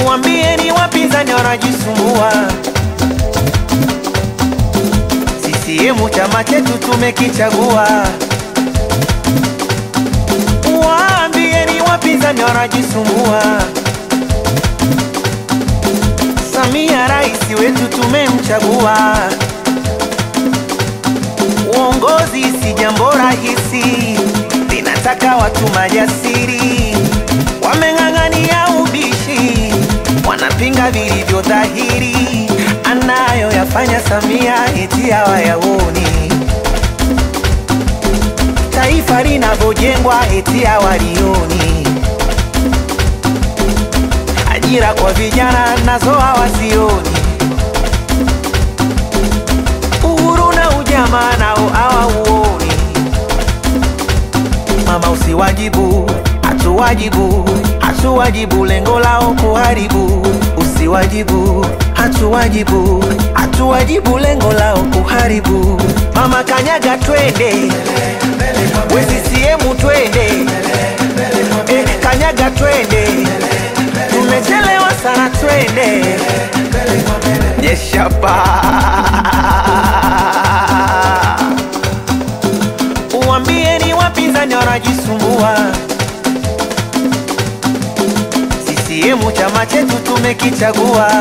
Uambieni wapinzani wanajisumbua. CCM chama chetu tumekichagua. Waambieni wapinzani wanajisumbua. Samia rais wetu tumemchagua. Uongozi si jambo rahisi, linataka watu majasiri, wameng'ang'ania ubishi, wanapinga vilivyo dhahiri, anayoyafanya Samia eti hawayaoni, taifa linavyojengwa eti hawalioni, ajira kwa vijana nazo hawazioni uhuru na ujamaa nao hawauoni. Mama usiwajibu, hatuwajibu, hatuwajibu, lengo lao kuharibu. Usiwajibu, hatuwajibu, hatuwajibu, lengo lao kuharibu. Mama kanyaga, twende we CCM, twende eh, kanyaga, twende tumechelewa sana, twende Yeshapa. Uambieni wapinzani wanajisumbua. CCM chama chetu tumekichagua.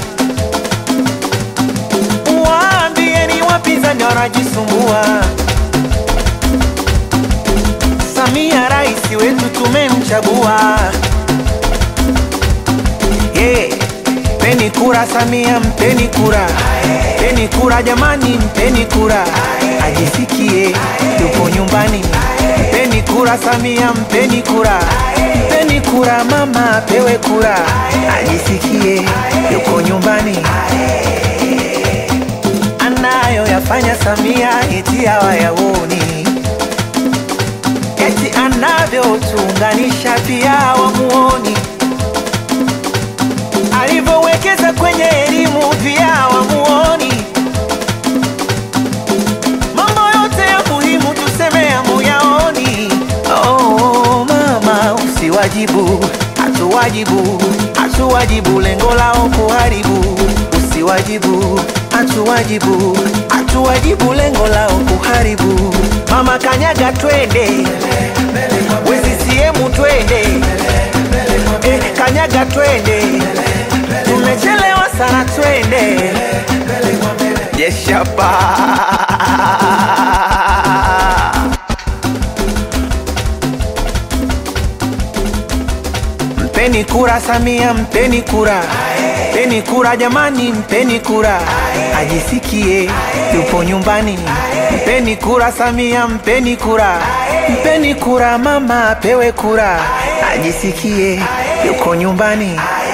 Waambieni wapinzani wanajisumbua. Samia rais wetu tumemchagua. Yeah. Mpeni kura Samia, mpeni kura, mpeni kura jamani, mpeni kura, ajisikie yupo nyumbani. Mpeni kura Samia, mpeni kura, mpeni kura mama, apewe kura, ajisikie yuko nyumbani. Anayoyafanya Samia eti hawayaoni, eti anavyotuunganisha pia hawamuoni alivyowekeza kwenye elimu pia wamuoni. Mambo yote ya muhimu tuseme hamuyaoni. Oh, mama usiwajibu, hatuwajibu, hatuwajibu, lengo lao kuharibu. Usiwajibu, hatuwajibu, hatuwajibu, lengo lao kuharibu. Mama kanyaga, twende we CCM, twende eh, kanyaga, twende tumechelewa sana, twende Yeshapa. Mpeni kura Samia, mpeni kura, mpeni kura jamani, mpeni kura, ajisikie yupo nyumbani. Mpeni kura Samia, mpeni kura, mpeni kura mama, apewe kura, ajisikie yuko nyumbani.